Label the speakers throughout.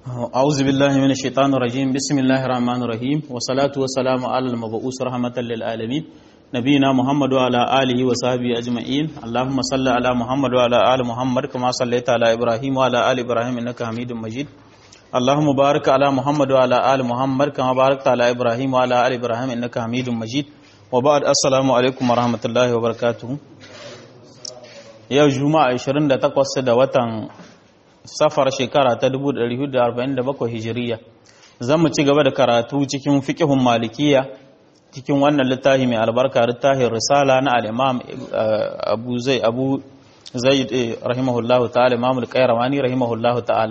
Speaker 1: أعوذ بالله من الشيطان الرجيم بسم الله الرحمن الرحيم والصلاة والسلام على المبعوث رحمة للعالمين نبينا محمد وعلى آله وصحبه أجمعين اللهم صل على محمد وعلى آل محمد كما صليت على إبراهيم وعلى آل إبراهيم إنك حميد مجيد اللهم بارك على محمد وعلى آل محمد كما باركت على إبراهيم وعلى آل إبراهيم إنك حميد مجيد وبعد السلام عليكم ورحمة الله وبركاته yau juma'a 28 da watan safar shekara ta 1447 hijiriya zan mu ci gaba da karatu cikin fiqhun malikiya cikin wannan littafi mai albarka littafin risala na al-imam abu zai abu zaid rahimahullahu ta'ala imam al-qayrawani rahimahullahu ta'ala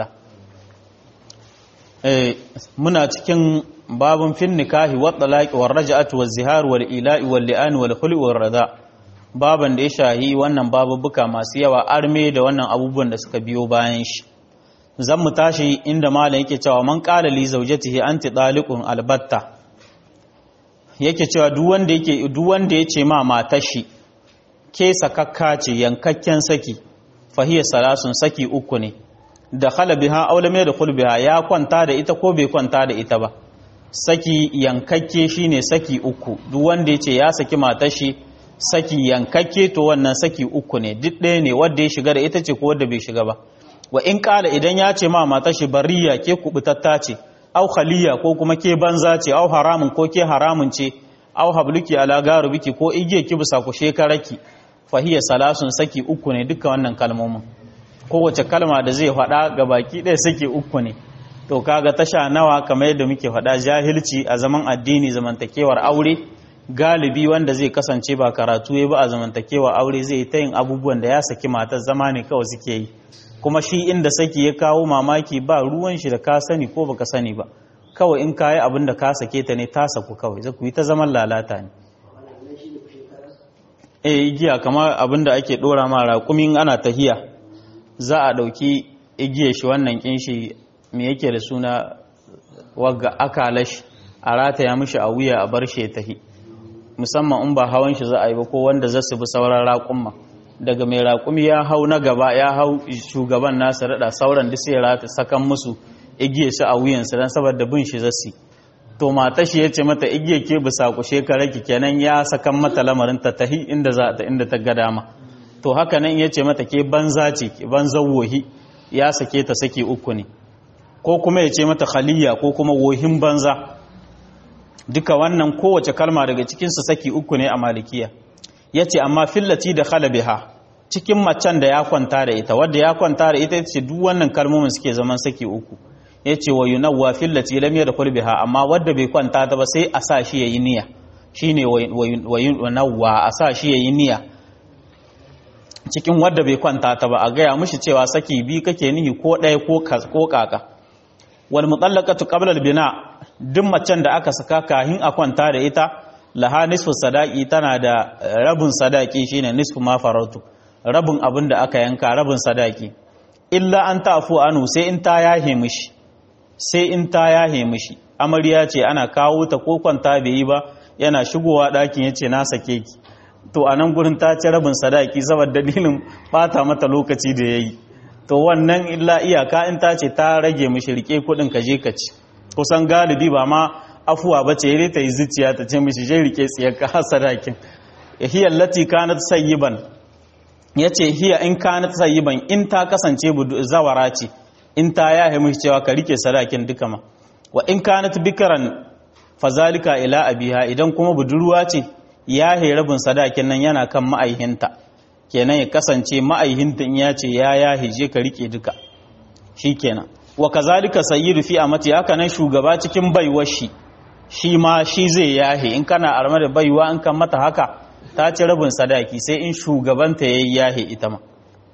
Speaker 1: eh muna cikin babun fin nikahi wa talaqi war raj'atu waz zihar wal ila'i wal li'an wal khulu war rada' baban da ya shahi wannan babubuka masu yawa arme da wannan abubuwan da suka biyo bayan shi zan mu tashi inda malam yake cewa man qala li zawjatihi anti taliqun albatta yake cewa duk wanda yake duk wanda yace ma matar shi ke sakakka ce yankakken saki fahiya salasun saki uku ne da khala biha aw lam yadkhul biha ya kwanta da ita ko bai kwanta da ita ba saki yankakke shine saki uku duk wanda yace ya saki matar shi saki yankakke to wannan saki uku ne duk ɗaya ne wadda ya shiga da ita ce ko wadda bai shiga ba wa in kala idan ya ce ma mata shi bariya ke kubutatta ce au khaliya ko kuma ke banza ce au haramun ko ke haramun ce au habluki ala garubiki ko igiye ki bisa ku shekaraki fahiya salasun saki uku ne duka wannan kalmomin kowace kalma da zai faɗa ga baki ɗaya saki uku ne to kaga tasha nawa kamar yadda muke faɗa jahilci a zaman addini zamantakewar aure galibi wanda zai kasance ba karatu ya ba a zamantakewa aure zai ta yin abubuwan da ya saki matar zama ne kawai suke yi kuma shi inda saki ya kawo mamaki ba ruwan shi da ka sani ko baka sani ba kawai in kayi abin da ka sake ta ne ta saku kawai zai yi ta zaman lalata ne eh igiya kamar abin da ake dora ma raƙumin ana tahiya za a ɗauki igiyar shi wannan kin shi me yake da suna wagga akalash a rataya mishi a wuya a bar shi ya tahi musamman in ba hawan shi za a yi ba ko wanda za su bi sauran raƙumma daga mai raƙumi ya hau na gaba ya hau shugaban nasa raɗa sauran da sai rata sakan musu igiye shi a wuyansu don saboda bin shi zasi to mata shi ya ce mata igiye ke bisa ku shekara ki kenan ya sakan mata lamarin ta tahi inda za ta inda ta ga dama to haka nan ya ce mata ke banza ce banza wohi ya sake ta saki uku ne ko kuma ya ce mata khaliya ko kuma wohin banza duka wannan kowace kalma daga cikinsu saki uku ne a malikiya ya ce amma fillati da khalabiha cikin macen da ya kwanta da ita wadda ya kwanta da ita ce duk wannan kalmomin suke zaman saki uku ya ce wa yunawwa fillati lam da kulbiha amma wadda bai kwanta ta ba sai a sa shi yayi niyya shine wa yunawwa a sa shi yayi niyya cikin wadda bai kwanta ta ba a gaya mishi cewa saki bi kake nihi ko ɗaya ko kaka wal mutallaqatu qabla al bina duk macen da aka saka kahin a kwanta da ita laha nisfu sadaki tana da rabin sadaki shine nisfu ma farautu rabin abin da aka yanka rabin sadaki illa an tafu anu sai in ta yahe mishi sai in ta yahe mishi amarya ce ana kawo ta ko kwanta bai yi ba yana shigowa ɗakin yace na sake ki to a nan gurin ta ci rabin sadaki saboda dalilin bata mata lokaci da yayi to wannan illa iyaka in ta ce ta rage mishi rike kudin ka je ka ci kusan galibi ba ma afuwa ba ce ta yi zuciya ta ce mishi je rike tsiyar ka har sadakin hiya lati kanat sayyiban yace hiya in kanat sayyiban in ta kasance zawara ce in ta yahe mishi cewa ka rike sadakin duka ma wa in kanat bikran fazalika ila abiha idan kuma budurwa ce yahe rabin sadakin nan yana kan ma'aihinta kenan ya kasance ma'aihinta in ya ce ya yahe je ka rike duka shikenan wa kazalika sayyidu fi amati haka nan shugaba cikin baiwar shi shi ma shi zai yahe in kana arma da baiwa in kan mata haka ta ci rabin sadaki sai in shugabanta yayi yahe ita ma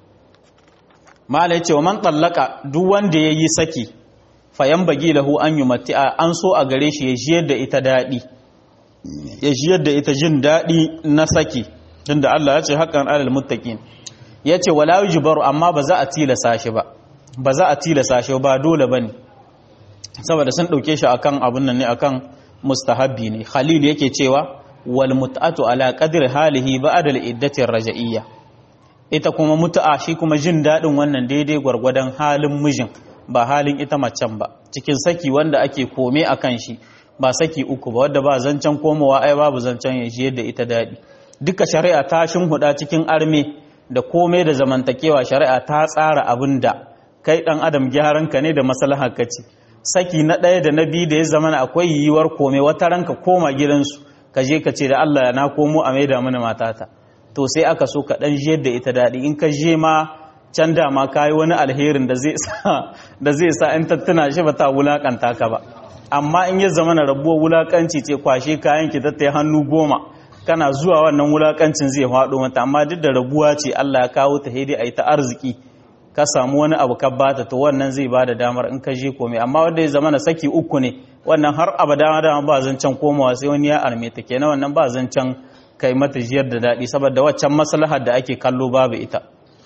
Speaker 1: mala yace wa man tallaka duk wanda yayi saki fayan bagi lahu an yumati'a an so a gare shi ya jiyar da ita dadi ya jiyar da ita jin dadi na saki tunda Allah ya ce haqqan alal muttaqin yace wala yujbaru amma ba za a tilasa shi ba ba za a tilasa shi ba dole bane saboda sun dauke shi akan abun nan ne akan mustahabbi ne khalil yake cewa wal mut'atu ala qadri halihi ba'da al iddati raja'iyya ita kuma mutu'a shi kuma jin daɗin wannan daidai gwargwadon halin mijin ba halin ita macen ba cikin saki wanda ake kome a kan shi ba saki uku ba wadda ba zancen komowa ai babu zancen ya shi yadda ita daɗi duka shari'a ta huda cikin arme da komai da zamantakewa shari'a ta tsara abin da kai ɗan adam gyaran ka ne da maslahar ka ce saki na ɗaya da na biyu da ya zama akwai yiwuwar kome wata ranka koma gidansu ka je ka ce da Allah na komo a maida mana matata to sai aka so ka ɗan jiyar da ita daɗi in ka je ma can dama ka yi wani alherin da zai sa da zai sa in tattuna shi ba ta wulakanta ka ba amma in ya zama na rabuwar wulakanci ce kwashe kayan ki tattai hannu goma kana zuwa wannan wulakancin zai faɗo mata amma duk da rabuwa ce Allah ya kawo ta hidi a yi ta arziki ka samu wani abu ka bata to wannan zai ba da damar in ka je komai amma wanda ya zama na saki uku ne wannan har abada dama ba zancen komawa sai wani ya arme ta kenan wannan ba zancen kai mata jiyar da daɗi saboda waccan maslahar da ake kallo babu ita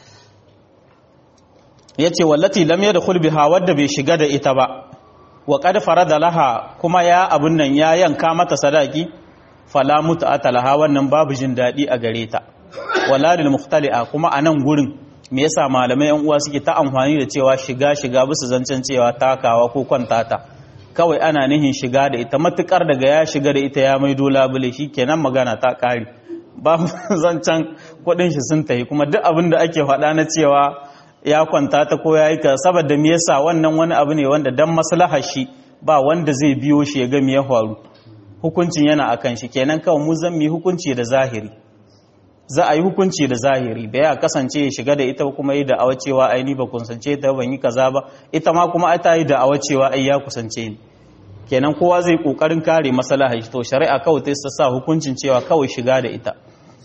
Speaker 1: ya ce wallati lam yadkhul biha wadda bai shiga da ita ba wa qad farada laha kuma ya abun nan ya yanka mata sadaki fala mut'ata laha wannan babu jin dadi a gare ta wala lil mukhtali'a kuma anan gurin me yasa malamai yan uwa suke ta amfani da cewa shiga shiga bisa zancen cewa takawa ko kwantata kawai ana nihin shiga da ita matukar daga ya shiga da ita ya maido labule shikenan magana ta kare ba zancen kudin shi sun tafi kuma duk abin da ake faɗa na cewa ya kwanta ta ko ya yi ka saboda me yasa wannan wani abu ne wanda dan maslahar shi ba wanda zai biyo shi ya ga me ya faru hukuncin yana akan shi kenan kawai mu zan mi hukunci da zahiri za a yi hukunci da zahiri da ya kasance ya shiga da ita kuma yi da awacewa ai ni ba kusance ta ban yi kaza ba ita ma kuma ai ta yi da awacewa ai ya kusance ni kenan kowa zai kokarin kare maslahar shi to shari'a kawai ta sa hukuncin cewa kawai shiga da ita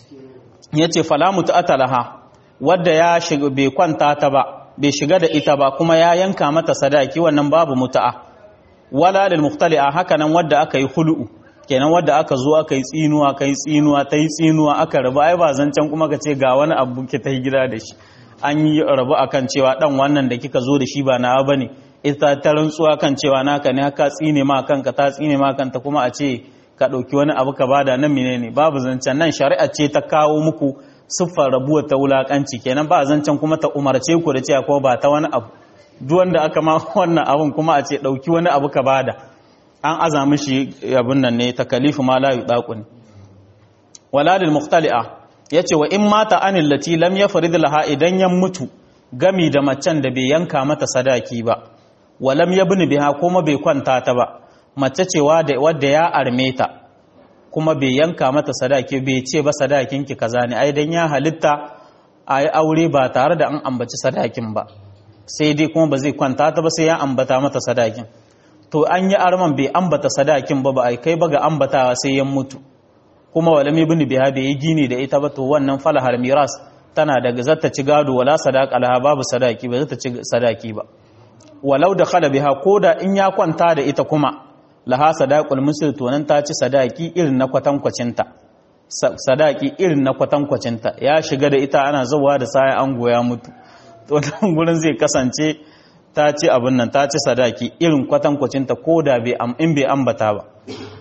Speaker 1: yace fala muta'atalaha wadda ya shiga bai kwanta ta ba bai shiga da ita ba kuma ya yanka mata sadaki wannan babu mutu'a wala lil muhtali'a haka nan wadda aka yi hulu'u kenan wadda aka zo aka yi tsinuwa kai tsinuwa ta yi tsinuwa aka rabu ai ba zancen kuma ka ce ga wani abu ki ta yi gida da shi an yi rabu akan cewa dan wannan da kika zo da shi ba nawa bane ita ta rantsuwa kan cewa naka ne haka tsine ma kanka ta tsine ma kanta kuma a ce ka ɗauki wani abu ka bada nan menene babu zancen nan shari'a ce ta kawo muku siffar rabuwar ta wulakanci kenan ba zancen kuma ta umarce ku da cewa ko ba ta wani abu duk wanda aka ma wannan abun kuma a ce dauki wani abu ka bada an aza mishi abun nan ne takalifu ma la yudaqu ne wala lil mukhtali'a yace wa in mata anil lati lam yafrid laha idan ya mutu gami da macen da bai yanka mata sadaki ba walam yabni biha kuma bai kwanta ta ba mace cewa da wadda ya arme ta kuma bai yanka mata sadaki bai ce ba sadakin ki kaza ne ai dan ya halitta a yi aure ba tare da an ambaci sadakin ba sai dai kuma ba zai kwanta ta ba sai ya ambata mata sadakin to an yi arman bai ambata sadakin ba ba ai kai ba ga ambatawa sai ya mutu kuma walam ibn biha bai yi gini da ita ba to wannan falahar miras tana daga zata ci gado wala sadaka laha babu sadaki ba zata ci sadaki ba walau da khala biha koda in ya kwanta da ita kuma laha sadaqul musl to nan ta ci sadaki irin na kwatankwacinta sadaki irin na kwatankwacinta ya shiga da ita ana zuwa da sai an goya mutu to nan gurin zai kasance ta ci abin nan ta ci sadaki irin kwatankwacinta koda bai am in bai ambata ba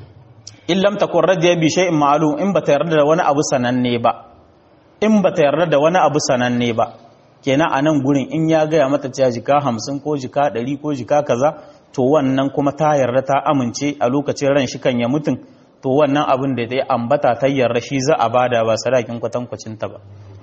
Speaker 1: in lam takun radiya bi shay'in ma'lum in bata yarda da wani abu sananne ba in bata yarda da wani abu sananne ba kenan a nan gurin in ya gaya mata cewa jika hamsin ko jika ɗari ko jika kaza to wannan kuma ta yarda ta amince a lokacin ran shi kan ya mutum to wannan abin da ya ambata ta yarda shi za a bada ba sadakin kwatankwacin ta ba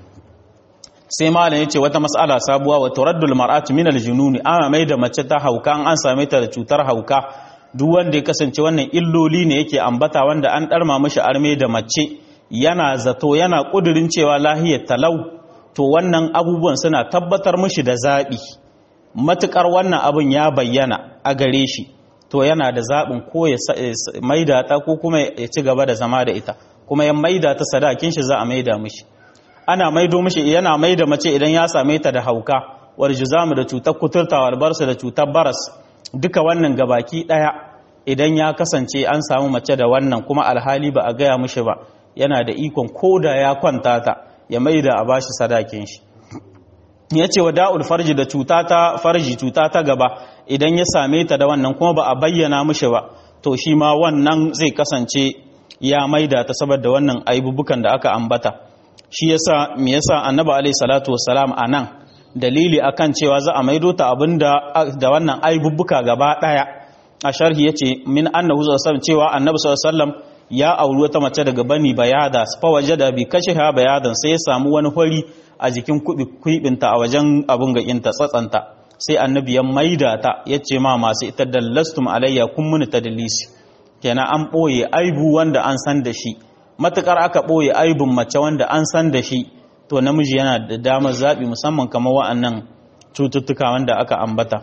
Speaker 1: sai malam yace wata mas'ala sabuwa wa turaddul mar'atu min aljununi ama mai da mace ta hauka an same ta da cutar hauka duk wanda ya kasance wannan illoli ne yake ambata wanda an darma mishi arme da mace yana zato yana kudirin cewa lahiyar talau to wannan abubuwan suna tabbatar mishi da zaɓi matuƙar wannan abin ya bayyana a gare shi to yana da zaɓin ko ya maida ta ko kuma ya ci gaba da zama da ita kuma ya maida ta sadakin shi za a maida mishi ana maido mishi yana maida mace idan ya same ta da hauka wal juzamu da cutar kuturta wal barsa da cutar baras duka wannan gabaki ɗaya idan ya kasance an samu mace da wannan kuma alhali ba a gaya mishi ba yana da ikon koda ya kwanta ta ya maida a bashi sadakin shi ya ce wa da'ul farji da cuta ta farji cuta ta gaba idan ya same ta da wannan kuma ba a bayyana mishi ba to shi ma wannan zai kasance ya maida ta saboda wannan aibubukan da aka ambata shi yasa me yasa annabi alaihi salatu wassalam anan dalili akan cewa za a maido ta abinda da wannan aibubbuka gaba daya a sharhi yace min annahu sallallahu cewa annabi sallallahu alaihi wasallam ya auri wata mace daga bani bayada fa wajada bi kashiha bayadan sai ya samu wani hori a jikin kuibinta a wajen abun ga inta tsatsanta sai annabi ya maida ta yace ma masu ita dallastum alayya kun muni tadlisi kenan an boye aibu wanda an san da shi matukar aka boye aibun mace wanda an san da shi to namiji yana da damar zabi musamman kamar wa'annan cututtuka wanda aka ambata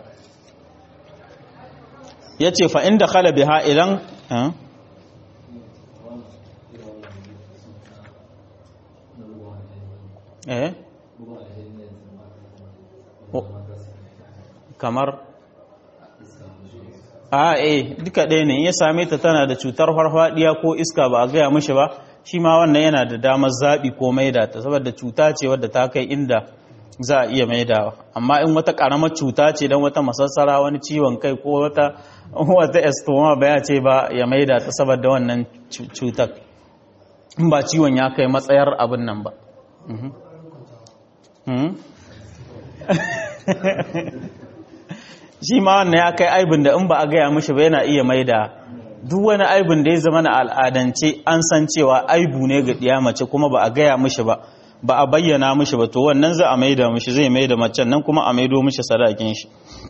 Speaker 1: yace fa inda khala biha idan eh kamar a eh duka ɗaya ne ya same ta tana da cutar farfadiya ko iska ba a gaya mishi ba shi ma wannan yana da damar zaɓi ko maida ta saboda cuta ce wadda ta kai inda za a iya maidawa amma in wata ƙaramar cuta ce don wata masassara wani ciwon kai ko wata wata estoma ba ya ce ba ya maida ta saboda wannan cutar in ba ciwon ya kai matsayar abin nan ba shi ma wannan ya kai aibin da in ba a gaya mishi ba yana iya maida duk wani aibin da ya zama na al'adance an san cewa aibu ne ga ɗiya mace kuma ba a gaya mishi ba ba a bayyana mishi ba to wannan za a maida mishi zai maida macen nan kuma a maido mishi sadakin shi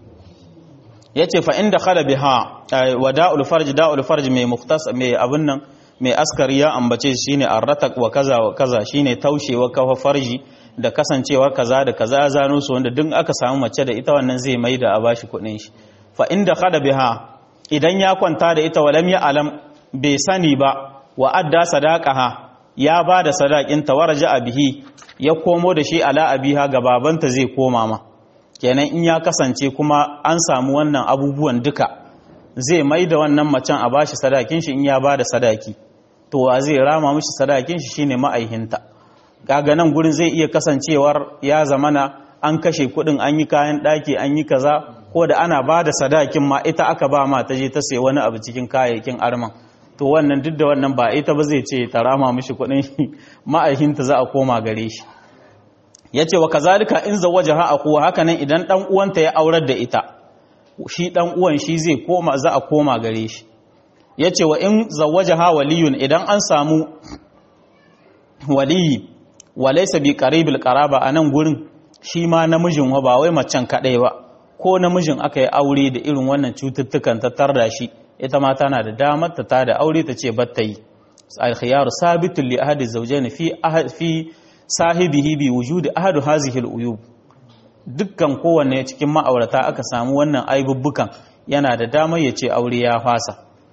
Speaker 1: ya ce fa inda khala biha wa da'ul farj da'ul farj mai muftas mai abin nan mai askari ya ambace shi shine arratak wa kaza wa kaza shine taushewa kafa farji da kasancewar kaza da kaza ya zano su wanda duk aka samu mace da ita wannan zai maida a bashi kuɗin shi fa inda khala biha idan ya kwanta da ita walam ya alam bai sani ba wa adda sadaqaha ya ba da sadakin ta waraja bihi ya komo da shi ala abiha ga babanta zai koma ma kenan in ya kasance kuma an samu wannan abubuwan duka zai mai da wannan macen a bashi sadakin shi in ya ba da sadaki to wa zai rama mishi sadakin shi shine ma'aihinta kaga nan gurin zai iya kasancewar ya zamana an kashe kudin an yi kayan daki an yi kaza ko da ana ba da sadakin ma ita aka ba ma ta je ta sai wani abu cikin kayayyakin arman to wannan duk da wannan ba ita ba zai ce ta rama mishi kudin shi ma'aihinta za a koma gare shi yace wa kazalika in zawajaha akuwa haka nan idan dan uwanta ya aurar da ita shi dan uwan shi zai koma za a koma gare shi yace wa in zawajaha waliyun idan an samu waliyi walaysa bi qaribil qaraba anan gurin shi ma namijin wa ba wai macen kadai ba ko namijin aka yi aure da irin wannan cututtukan ta tarda shi ita ma tana da damar ta tada aure ta ce batta yi al-khiyaru sabitun li ahadi zawjayn fi fi sahibihi bi wujudi ahadu hazihi al-uyub dukkan kowanne cikin ma'aurata aka samu wannan aibubbukan yana da damar ya ce aure ya fasa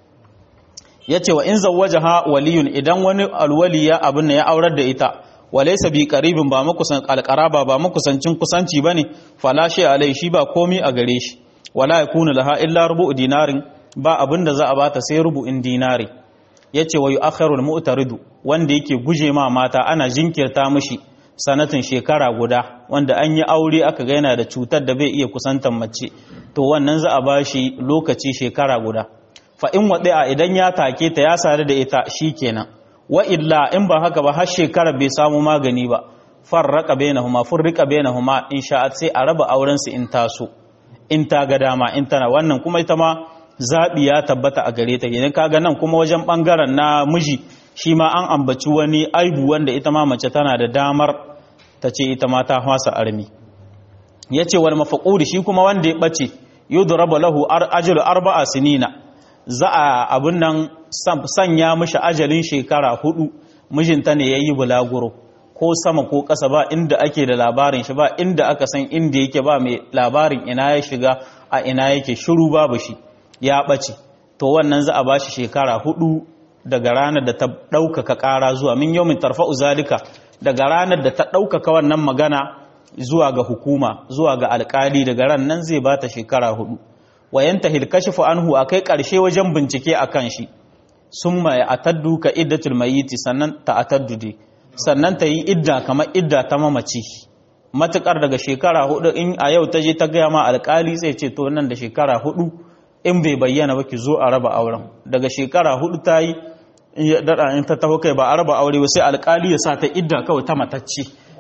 Speaker 1: yace wa in zawwajaha waliyun idan wani alwali ya abin ya aurar da ita walaysa bi qaribin ba makusan alqaraba ba makusancin kusanci bane fala shi alai shi ba komi a gare shi wala yakunu laha illa rubu dinarin ba abinda za a bata sai rubu'in dinari yace wa yu'akhiru al-mu'taridu wanda yake guje ma mata ana jinkirta mishi sanatin shekara guda wanda an yi aure aka ga yana da cutar da bai iya kusantar mace to wannan za a bashi lokaci shekara guda fa in wadi'a idan ya take ta ya sare da ita shikenan wa illa in ba haka ba har shekara bai samu magani ba farraka bainahuma furrika bainahuma in sha'at sai a raba auren su in taso in ta ga dama in tana wannan kuma ita ma zabi ya tabbata a gare ta idan kaga nan kuma wajen bangaren na miji shi ma an ambaci wani aibu wanda ita ma mace tana da damar ta ce ita ma ta hwasa armi yace wal mafaqudi shi kuma wanda ya bace yudrabu lahu ajru arba'a sinina za a abun nan sanya mishi ajalin shekara hudu mijinta ne yayi bulaguro ko sama ko ƙasa ba inda ake da labarin shi ba inda aka san inda yake ba mai labarin ina ya shiga a ina yake shiru babu shi ya ɓace to wannan za a ba shi shekara hudu daga ranar da ta ɗaukaka ƙara zuwa min yau min tarfa'u zalika daga ranar da ta ɗaukaka wannan magana zuwa ga hukuma zuwa ga alƙali daga ran nan zai ba ta shekara hudu wayanta hilkashifu anhu a kai ƙarshe wajen bincike a kan shi sun mai ataddu ka iddatul mayiti sannan ta ataddu dai sannan ta yi idda kamar idda ta mamaci matukar daga shekara hudu in a yau ta je ta gaya ma alkali zai ce to nan da shekara hudu in bai bayyana ba ki zo a raba auren daga shekara hudu ta yi in ta taho kai ba a raba aure ba sai alkali ya sa ta idda kawai ta matacce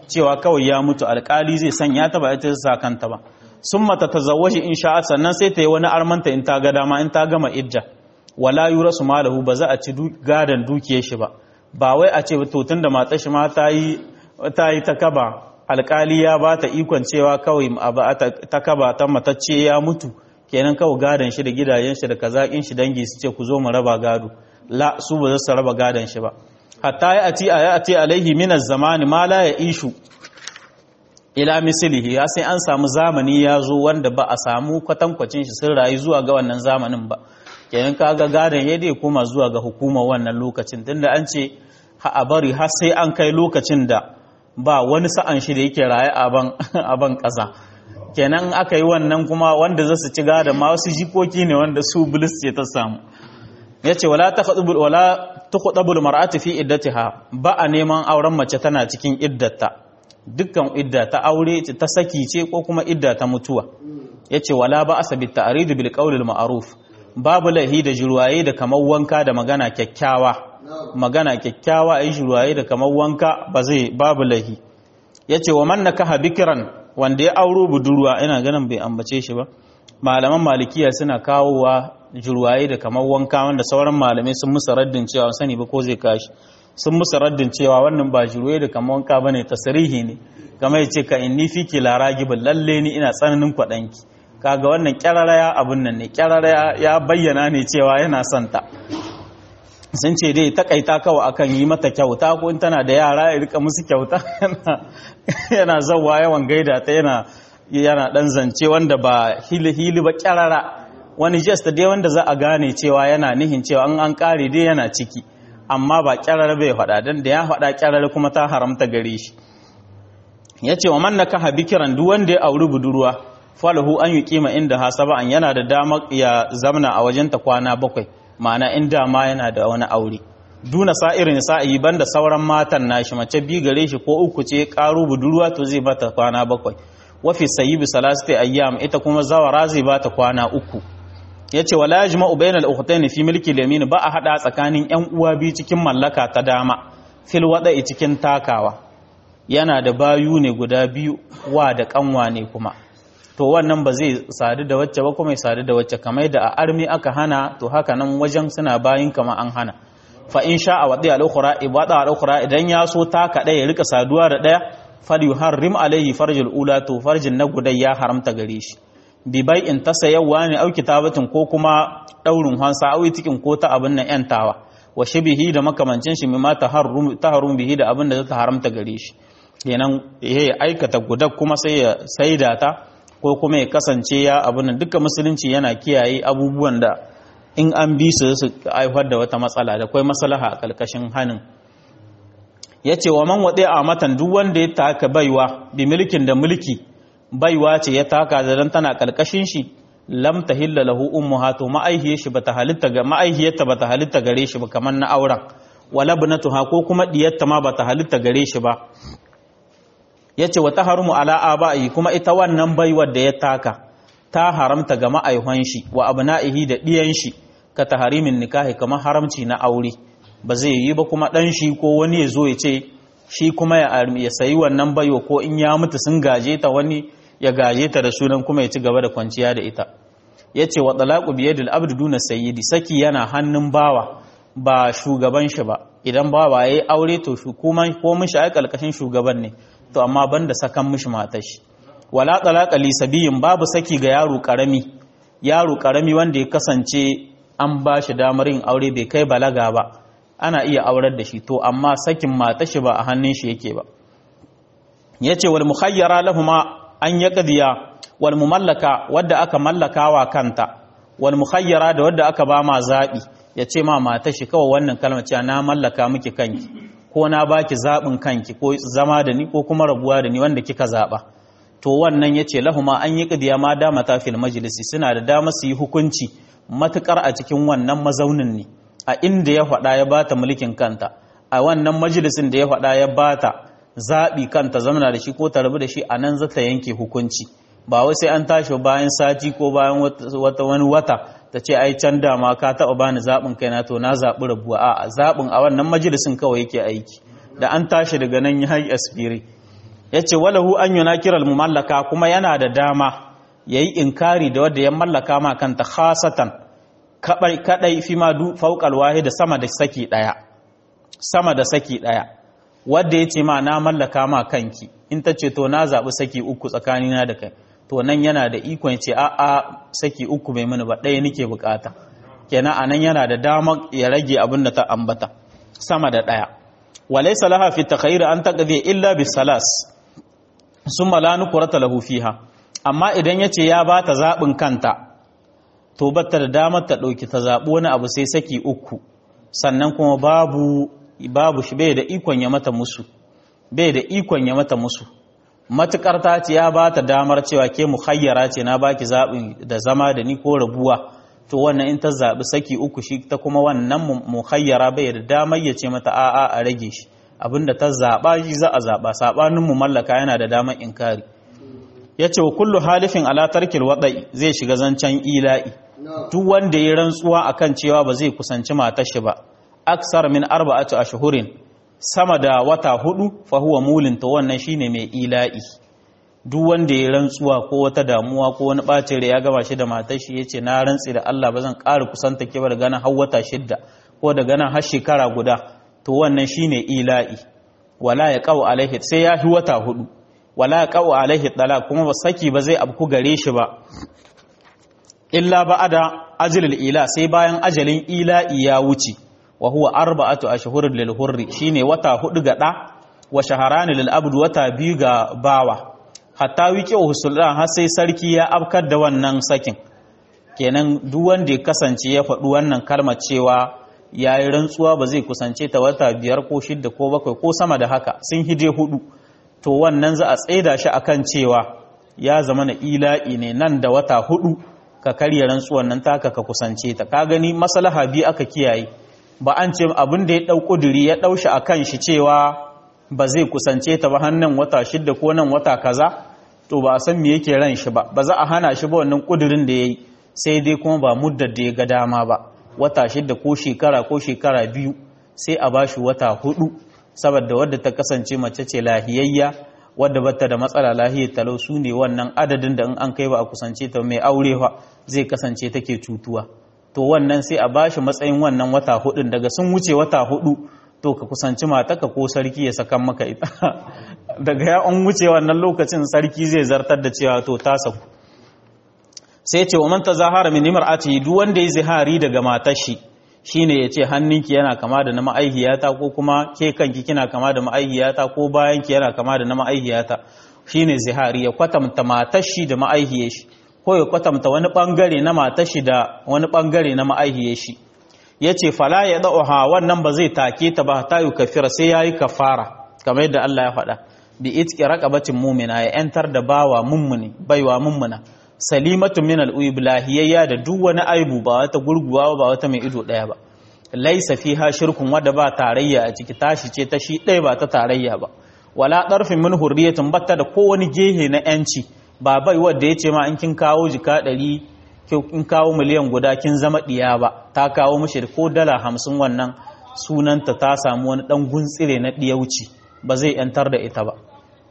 Speaker 1: cewa kawai ya mutu alkali zai sanya ta ba ita sa kanta ba sun mata ta zawashi in sha'a sannan sai ta yi wani armanta in ta ga dama in ta gama idda wala yura su malahu ba za a ci gadon dukiyar shi ba ba wai a ce to tun da matar shi ma ta yi ta yi ta kaba alkali ya ba ta ikon cewa kawai ta kaba ta matacce ya mutu kenan kawai gadon shi da gidajen shi da kazakin shi dangi su ce ku zo mu raba gado la su ba za su raba gadon shi ba hatta ya ati a ati alaihi min zamani ma la ya ishu ila mislihi ya sai an samu zamani ya zo wanda ba a samu kwatankwacin shi sun rayu zuwa ga wannan zamanin ba kenan kaga gadon ya dai kuma zuwa ga hukumar wannan lokacin tunda an ce ha a bari har sai an kai lokacin da ba wani sa'an shi da yake raye a ban ƙasa kenan aka yi wannan kuma wanda za su ci gadon ma wasu jikoki ne wanda su bilis ce ta samu ya ce wala ta kuɗabul mar'atu fi iddatiha ba a neman auren mace tana cikin iddata dukkan idda ta aure ta saki ce ko kuma idda ta mutuwa ya ce wala ba a sabi ta'aridu bil qawlil ma'ruf babu lahi da jirwaye da kamar wanka da magana kyakkyawa magana kyakkyawa ai jirwaye da kamar wanka ba zai babu lahi ya ce wa man nakaha bikiran wanda ya auro budurwa ina ganin bai ambace shi ba malaman malikiya suna kawowa jirwaye da kamar wanka wanda sauran malamai sun musa raddin cewa sani ba ko zai kashi sun musa raddin cewa wannan ba jirwaye da kamar wanka bane tasrihi ne kamar ya ce ka inni fiki laragibin lalle ni ina tsananin kwaɗanki kaga wannan kyarara ya abun nan ne kyarara ya bayyana ne cewa yana son ta sun ce dai takaita kawai akan yi mata kyauta ko in tana da yara ya rika musu kyauta yana zauwa yawan gaida ta yana yana dan zance wanda ba hili hili ba kyarara wani gesta dai wanda za a gane cewa yana nihin cewa an an kare dai yana ciki amma ba kyarara bai faɗa dan da ya faɗa kyarara kuma ta haramta gare shi yace wa man nakaha bikiran duk wanda ya auri budurwa falahu an yuqima inda hasaba an yana da dama ya zamna a wajenta kwana bakwai ma'ana in dama yana da wani aure duna sa'irin sa'i banda sauran matan nashi mace bi gare shi ko uku ce karo budurwa to zai bata kwana bakwai wafi sayyibi salasati ayyam ita kuma zawara zai bata kwana uku yace wala yajma'u bainal ukhtayn fi milki al-yamin ba a hada tsakanin yan uwa biyu cikin mallaka ta dama fil wada'i cikin takawa yana da bayu ne guda biyu wa da kanwa ne kuma to wannan ba zai sadu da wacce ba kuma ya sadu da wacce kamar da a armi aka hana to haka nan wajen suna bayin kama an hana fa in sha a wadi al-ukhra ibada al-ukhra idan ya so ta kada ya rika saduwa da daya fal yuharrim alaihi farjul ula to farjin na gudai ya haramta gare shi bi bai in tasayawa ne au kitabatin ko kuma daurin hansa au tikin ko ta abin nan yantawa wa shibihi da makamancin shi mimma taharrum taharrum bihi da abin da zata haramta gare shi kenan ya aikata gudak kuma sai ya saida ta ko kuma ya kasance ya abin duka musulunci yana kiyaye abubuwan da in an bi su su haifar da wata matsala da kwai maslaha a ƙarƙashin hannun ya ce wa man waɗe a matan duk wanda ya taka baiwa bi mulkin da mulki baiwa ce ya taka da dan tana ƙarƙashin shi lam tahilla lahu ummuha to ma'aihiyar shi bata halitta ga ma'aihiyarta bata halitta gare shi ba kamar na auren wala bunatuha ko kuma diyarta ma bata halitta gare shi ba ya ce wata harumu ala aba'i kuma ita wannan baiwar da ya taka ta haramta ga ma'aihon shi wa abna'ihi da ɗiyan shi ka taharimin nikahi kamar haramci na aure ba zai yi ba kuma ɗan shi ko wani ya zo ya ce shi kuma ya sayi wannan baiwa ko in ya mutu sun gaje ta wani ya gaje ta da sunan kuma ya ci gaba da kwanciya da ita ya ce wa talaku biyadil abdu duna sayyidi saki yana hannun bawa ba shugaban shi ba idan bawa ya yi aure to kuma ko mun shi ai kalkashin shugaban ne to amma banda sakan mishi matar shi wala talaqa li sabiyin babu saki ga yaro karami yaro karami wanda ya kasance an ba shi damar yin aure bai kai balaga ba ana iya aurar da shi to amma sakin matar shi ba a hannun shi yake ba yace wal mukhayyara lahuma an yaqdiya wal mumallaka wadda aka mallakawa kanta wal mukhayyara da wadda aka ba ma zabi yace ma matar shi kawai wannan kalmar cewa na mallaka miki kanki ko na baki zaɓin kanki ko zama da ni ko kuma rabuwa da ni wanda kika zaɓa to wannan ya ce lahuma an yi ƙidiya ma dama ta fil majalisi suna da dama su yi hukunci matuƙar a cikin wannan mazaunin ne a inda ya faɗa ya bata mulkin kanta a wannan majalisin da ya faɗa ya bata zaɓi kanta zamana da shi ko ta rabu da shi a nan zata yanke hukunci ba wai sai an tashi bayan sati ko bayan wata wani wata ta ce ai can dama ka taɓa bani zaɓin kaina to na zaɓi rabuwa a zaɓin a wannan majalisin kawai yake aiki da an tashi daga nan ya yi aspiri yace walahu an yunakira al-mumallaka kuma yana da dama yayi inkari da wanda ya mallaka ma kanta khasatan kadai kadai fi ma du fawqal wahid sama da saki daya sama da saki daya wanda yace ma na mallaka ma kanki in ta ce to na zabi saki uku tsakanina da kai to nan yana da ikon ce a a saki uku bai mini ba ɗaya nake bukata kenan anan yana da damar ya rage abin da ta ambata sama da ɗaya walaysa laha fi takhayyur an taqdi illa bis salas summa la nukrata lahu fiha amma idan yace ya ba ta zabin kanta to batta da damar ta dauki ta zabi wani abu sai saki uku sannan kuma babu babu shi bai da ikon ya mata musu bai da ikon ya mata musu matukar ta ce ya ba ta damar cewa ke muhayyara ce na baki zaɓin da zama da ni ko rabuwa to wannan in ta zaɓi saki uku shi ta kuma wannan muhayyara bai da damar ya ce mata a'a a rage shi abinda ta zaɓa shi za a zaɓa saɓanin mu mallaka yana da damar inkari ya ce wa kullu halifin ala tarkil waɗai zai shiga zancen ila'i duk wanda ya rantsuwa akan cewa ba zai kusanci matar shi ba aksar min arba'atu ashhurin sama da wata hudu fahuwa mulin ta wannan shine mai ila'i duk wanda ya rantsuwa ko wata damuwa ko wani bacin ya gama shi da matar shi yace na rantsi da Allah ba zan ƙara kusanta ke da ganin har wata shidda ko da ganin har shekara guda to wannan shine ila'i wala ya qaw alaihi sai ya fi wata hudu wala ya qaw alaihi talaq kuma ba saki ba zai abku gare shi ba illa ba'ada ajlil ila sai bayan ajalin ila'i ya wuce wa huwa arba'atu ashhurin lil hurri shine wata hudu ga da wa shaharani lil abd wata biyu ga bawa hatta wiki usulran har sai sarki ya afkar da wannan sakin kenan duk wanda ya kasance ya faɗi wannan kalmar cewa yayi rantsuwa ba zai kusance ta wata biyar ko shidda ko bakwai ko sama da haka sun hije hudu to wannan za a tsaida shi akan cewa ya zama na ila'i ne nan da wata hudu ka karya rantsuwan nan taka ka kusance ta ka gani maslaha biyu aka kiyaye ba an ce abin da ya ɗau ƙuduri ya ɗau shi a kan shi cewa ba zai kusance ta ba hannun wata shidda ko nan wata kaza to ba a san me yake ran shi ba ba za a hana shi ba wannan ƙudurin da ya yi sai dai kuma ba muddar da ya ga dama ba wata shidda ko shekara ko shekara biyu sai a bashi wata hudu saboda wadda ta kasance mace ce lahiyayya wadda bata da matsala lahiyar talau su ne wannan adadin da in an kai ba a kusance ta mai aurewa zai kasance take cutuwa to wannan sai a bashi matsayin wannan wata hudun daga sun wuce wata hudu to ka kusanci mataka ko sarki ya sakan maka ita daga ya an wuce wannan lokacin sarki zai zartar da cewa to ta saku sai ce wa man tazahara min imra'ati duk wanda ya zihari daga matar shi shine yace hannunki yana kama da na ma'aihiyata ko kuma ke kanki kina kama da ma'aihiyata ko bayanki yana kama da na ma'aihiyata shine zihari ya kwatanta matar shi da ma'aihiyar shi ko ya kwatanta wani bangare na matar shi da wani bangare na ma'aihiyar shi yace fala ya da'uha wannan ba zai take ta ba ta yi kafira sai yayi kafara kamar yadda Allah ya faɗa bi itqi raqabatin mu'mina ya yantar da bawa mummuni baiwa mummuna salimatu min al-uyub lahiyayya da duk wani aibu ba wata gurguwa ba wata mai ido daya ba laisa fiha shirkun wadda ba tarayya a ciki tashi ce ta shi ɗaya ba ta tarayya ba wala ɗarfin min hurriyatin batta da kowane gehe na yanci ba bai wadda ya ce ma in kin kawo jika ɗari in kawo miliyan guda kin zama ɗiya ba ta kawo mishi ko dala hamsin wannan sunanta ta samu wani ɗan guntsire na ɗiyauci ba zai yantar da ita ba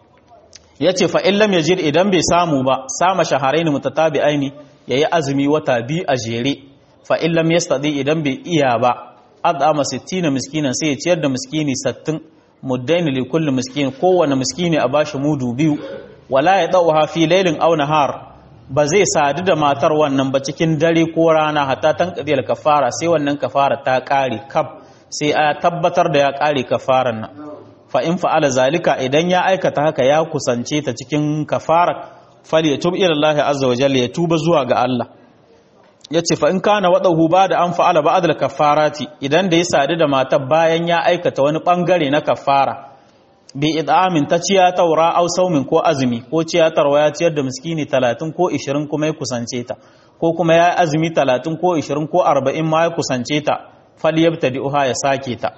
Speaker 1: ya ce fa'in lam yajir idan bai samu ba sama shaharai ne mutatabi aini ya yi azumi wata biyu a jere fa'in lam yastadi idan bai iya ba adama sittina miskinan sai ya ciyar da miskini sattin muddaini li kulli miskin kowane miskini a bashi mudu biyu wala ya dau fi lailin aw nahar ba zai sadu da matar wannan ba cikin dare ko rana hatta tan qadiyal kafara sai wannan kafara ta kare kaf sai a tabbatar da ya kare kafaran nan fa in fa'ala zalika idan ya aikata haka ya kusance ta cikin kafara fal yatub ila Allah azza wa jalla ya tuba zuwa ga Allah yace fa in kana wadahu ba da an fa'ala ba'd al kafarati idan da ya sadu da matar bayan ya aikata wani bangare na kafara bi id'amin ta ciya taura aw saumin ko azumi ko ciya tarwa ya ciyar da miskini 30 ko 20 kuma ya kusance ta ko kuma ya azumi 30 ko 20 ko 40 ma ya kusance ta fal yabtadi'uha ya sake ta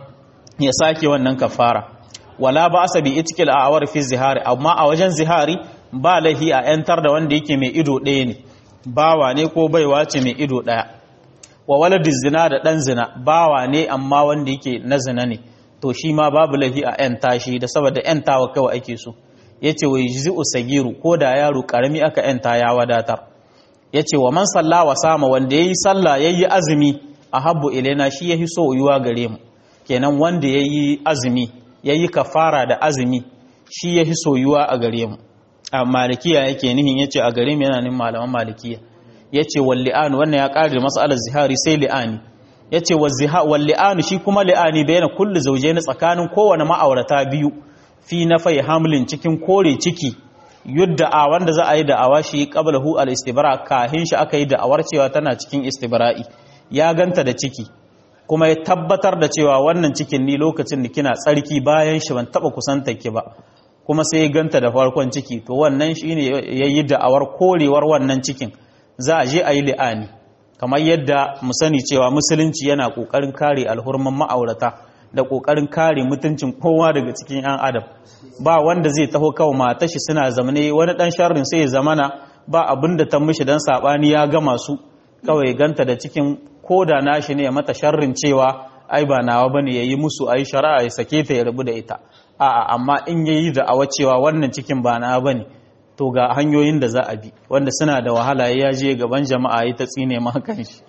Speaker 1: ya sake wannan kafara wala ba asa bi itkil a awar fi zihari amma a wajen zihari ba lahi a yantar da wanda yake mai ido ɗaya ne bawa ne ko baiwa ce mai ido ɗaya wa waladin zina da ɗan zina bawa ne amma wanda yake na zina ne to shi ma babu lahi a yanta shi da saboda yantawa kawai ake so yace wa yujzi'u sagiru ko da yaro karami aka yanta ya wadatar yace wa man salla wa sama wanda yayi sallah yayi azumi ahabbu ilaina shi yahi so yuwa gare mu kenan wanda yayi azumi yayi kafara da azumi shi yahi soyuwa a gare mu a malikiya yake nihin yace a gare mu yana nin malaman malikiya yace wal li'an wannan ya kare mas'alar zihari sai li'ani yace wal li'an shi kuma li'ani bayan kullu zawjayn tsakanin kowane ma'aurata biyu fi nafai hamlin cikin kore ciki yudda a wanda za a yi da'awa shi qablahu al istibra kahin shi aka yi da'awar cewa tana cikin istibra'i ya ganta da ciki kuma ya tabbatar da cewa wannan cikin ni lokacin da kina tsarki bayan shi ban taba kusantar ki ba kuma sai ya ganta da farkon ciki to wannan shine yayi da'awar korewar wannan cikin za a je a yi li'ani kamar yadda mu sani cewa musulunci yana kokarin kare alhurman ma'aurata da kokarin kare mutuncin kowa daga cikin yan adam ba wanda zai taho kawai mata shi suna zamane wani dan sharrin sai ya zamana ba abin da ta mishi dan sabani ya gama su kawai ganta da cikin koda nashi ne ya mata sharrin cewa ai ba nawa bane yayi musu ai shari'a ya sake ta ya rabu da ita a'a amma in yayi da awa cewa wannan cikin ba nawa bane to ga hanyoyin da za a bi wanda suna da wahala ya je gaban jama'a yi ta tsine ma kan shi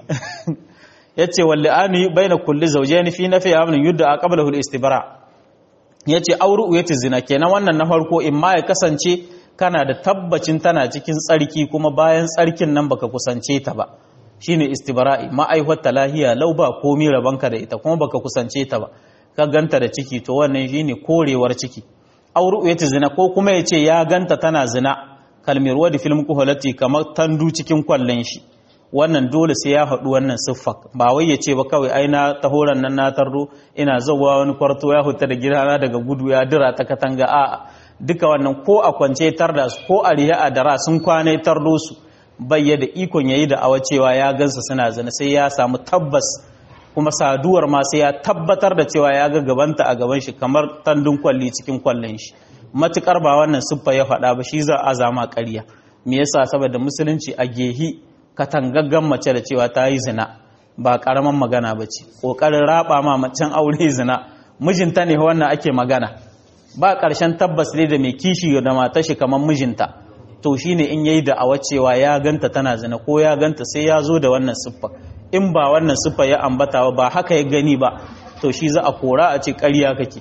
Speaker 1: yace wallani baina kulli zawjayn fi nafi amrin yudda qablahu al-istibra yace auru yace zina kenan wannan na farko in ma ya kasance kana da tabbacin tana cikin tsarki kuma bayan tsarkin nan baka kusance ta ba shine istibra'i ma'aihwar lahiya lau ba komi rabanka da ita kuma baka kusance ta ba ka ganta da ciki to wannan shine korewar ciki auru yace zina ko kuma yace ya ganta tana zina kalmir wadi film kuhalati kamar tandu cikin kwallon shi wannan dole sai ya haɗu wannan siffa ba wai ya ce ba kawai ai na tahoran nan na tarro ina zauwa wani kwarto ya huta da gidana daga gudu ya dira ta katanga a'a duka wannan ko a kwance tar da su ko a riya a dara sun kwane tardo su bayya da ikon yayi da awa cewa ya gansa suna zina sai ya samu tabbas kuma saduwar ma sai ya tabbatar da cewa ya ga gabanta a gaban shi kamar tandun kwalli cikin kwallon shi matukar ba wannan siffa ya faɗa ba shi za a zama ƙarya me yasa saboda musulunci a gehi katangaggan mace da cewa ta yi zina ba ƙaramin magana ba ce ƙoƙarin raba ma macen aure zina mijinta ne wannan ake magana ba ƙarshen tabbas ne da mai kishi da matar shi kamar mijinta to shine in yayi da awa cewa ya ganta tana zina ko ya ganta sai ya zo da wannan siffa in ba wannan siffa ya ambata ba haka ya gani ba to shi za a kora a ce ƙarya kake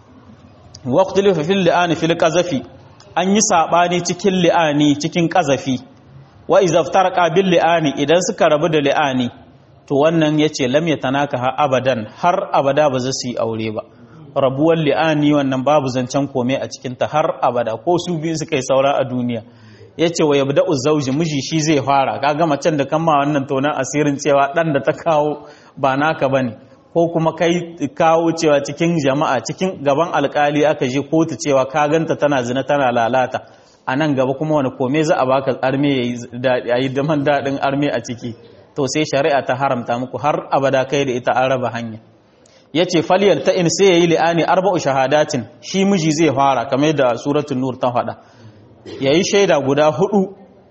Speaker 1: waqtul fil li'ani fil qazafi an yi sabani cikin li'ani cikin qazafi wa iza iftarqa bil li'ani idan suka rabu da li'ani to wannan yace lam yatanaka ha abadan har abada ba za su yi aure ba rabuwar li'ani wannan babu zancen kome a cikin ta har abada ko su biyu suka yi saura a duniya yace wa yabda'u zawji miji shi zai fara kaga macen da kan ma wannan tonan asirin cewa dan da ta kawo ba naka bane ko kuma kai kawo cewa cikin jama'a cikin gaban alkali aka je kotu cewa ka ganta tana zina tana lalata a nan gaba kuma wani kome za a baka arme ya yi daman daɗin arme a ciki to sai shari'a ta haramta muku har abada kai da ita an raba hanya ya ce faliyar ta in sai ya yi li'ani arba'u shahadatin shi miji zai fara kamar da suratun nur ta faɗa ya yi shaida guda hudu